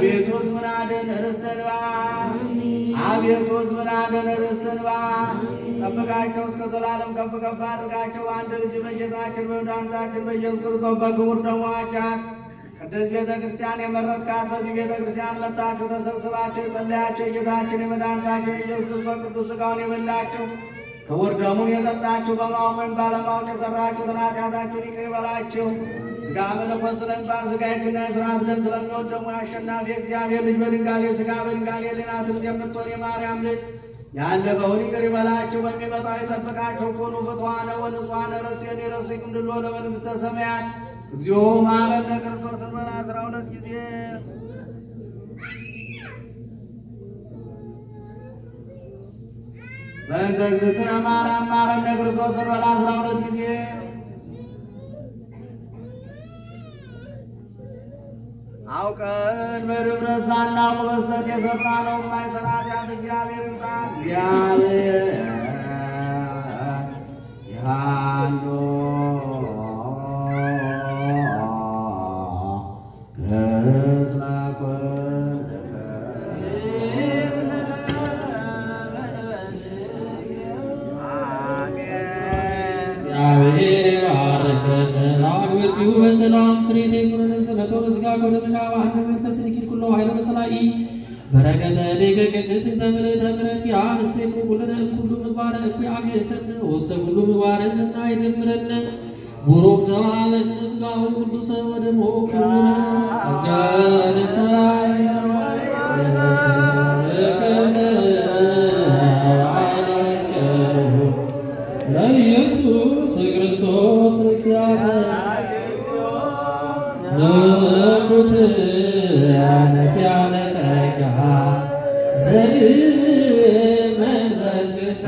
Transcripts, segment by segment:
አቤቱ ሕዝብን አድን ርስተ እንባ አቤቱ ሕዝብን አድን ርስተ እንባ ጠብቃቸው እስከ ዘላለም ከፍ ከፍ አድርጋቸው አንድ ልጅ በጌታችን በመድኃኒታችን በኢየሱስ ክርስቶስ በክቡር ደሙ ዋጃት ቅድስት ቤተ ክርስቲያን የመረጥካት በዚህ ቤተ ክርስቲያን መጥታችሁ ተሰብስባችሁ የጸለያችሁ የጌታችን የመድኃኒታችን የኢየሱስ ክርስቶስ ቅዱስ ሥጋውን የበላችሁ ክቡር ደሙን የጠጣችሁ በማወቅ ወይም ባለማወቅ የሰራችሁትን ኃጢአታችሁን ይቅር ይበላችሁ። ሥጋ መለኮት ስለሚባል ሥጋ የግና የሥርዓት ደም ስለሚወድ ደግሞ የአሸናፊ እግዚአብሔር ልጅ በድንጋሌ ሥጋ በድንጋሌ ሕሊና ትምት የምትሆን የማርያም ልጅ ያለፈውን ይቅር ይበላችሁ፣ በሚመጣው ይጠብቃችሁ። ኩኑ ፍትዋነ ወንጹሐነ ረሴን የረሴክም ድሎ ለመንግሥተ ሰማያት እግዚኦ መሐረነ ክርስቶስ በላ አስራ ሁለት ጊዜ በእንተ እግዝእትነ ማርያም መሐረነ ክርስቶስ በላ አስራ ሁለት ጊዜ አውቀን በድፍረት ሳናውቅ በስተት የሰራነው የማይሰራ ኃጢአት እግዚአብሔር ይምጣ። እግዚአብሔር ያሉ እስመ እግዚአብሔር ይባርከን ለአግብርቲሁ በሰላም ስሬት የኩነነ ሰመቶ በስጋ ኮደምና በአንድ መንፈስ ንኪል ኩሎ ኃይለ በሰላኢ በረከተ ሊቀ ቅድስ ተምልእተ ምሕረት ያንሴኩ ኩልነ ኩሉ ምግባረ እኩይ አግእሰነ ወሰ ኩሉ ምግባረ ሰናይ ይደምረነ ቡሩክ ዘወሀበነ ሥጋሁ ቅዱሰ ወደሙ ክቡረ ጸጋ ነሣይ ለኢየሱስ ክርስቶስ ነኩት ያነስያነ ጸጋ ዘመንፈስ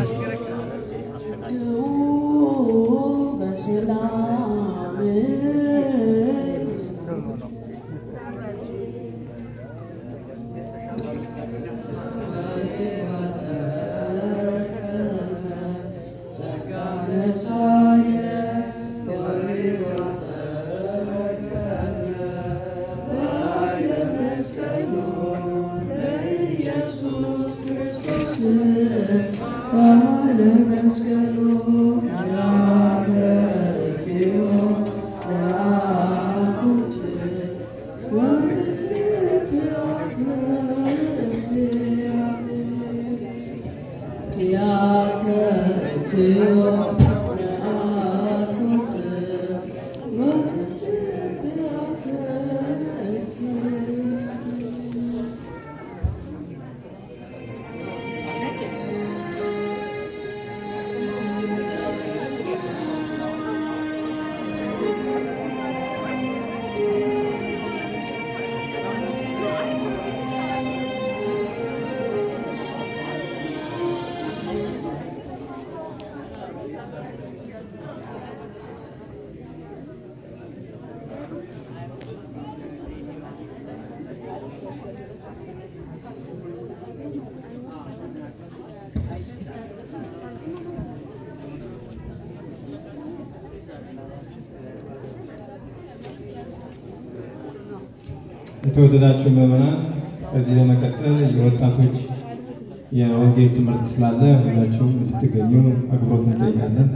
የተወደዳችሁ ምዕመናን ከዚህ በመቀጠል የወጣቶች የወንጌል ትምህርት ስላለ ሁላችሁም እንድትገኙ አክብሮት እንጠይቃለን።